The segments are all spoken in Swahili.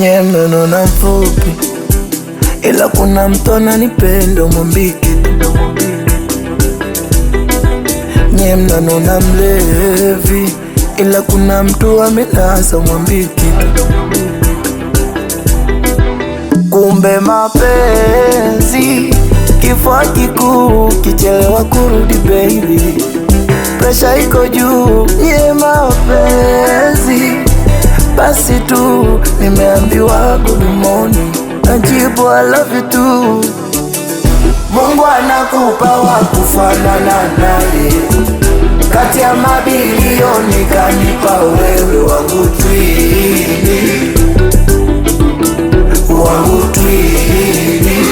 nye mnonona mfupi, ila kuna mtu ananipenda mwambike nye mnanona mlevi, ila kuna mtu amenasa mwambike Kumbe mapenzi kifua kikuu, kichelewa kurudi baby, presha iko juu. Nye mapenzi basi tu, nimeambiwa good morning, najibu I love you too. Mungu anakupa wa kufanana naye, kati ya mabilioni kanipa wewe wangu twini wangu twini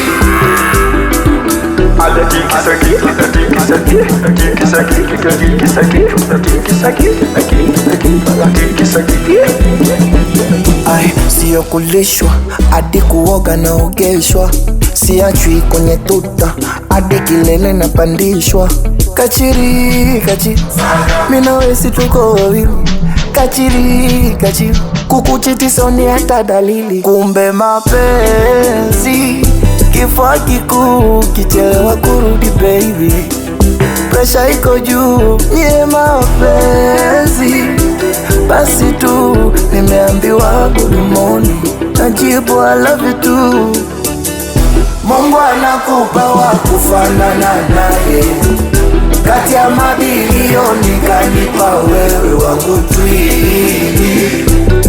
Ai, siyo kulishwa hadi kuoga naogeshwa, siachwi kwenye tuta hadi kilele napandishwa. Kachiri kachiri, mina wesi tuko wawili, kachiri kachiri, kukuchiti soni hata dalili. Kumbe mapenzi kifua kikuu, kichelewa kurudi baby, presha iko juu. Nye mapenzi basi tu, nimeambiwa good morning, najibu I love you too. Mungu anakupa wa kufanana naye, kati ya mabilioni kanipa wewe wangu twini,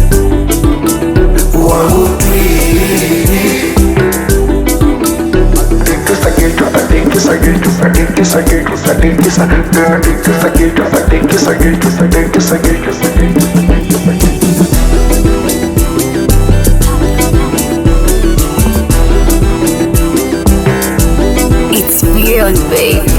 wangu twini. It's beyond, babe.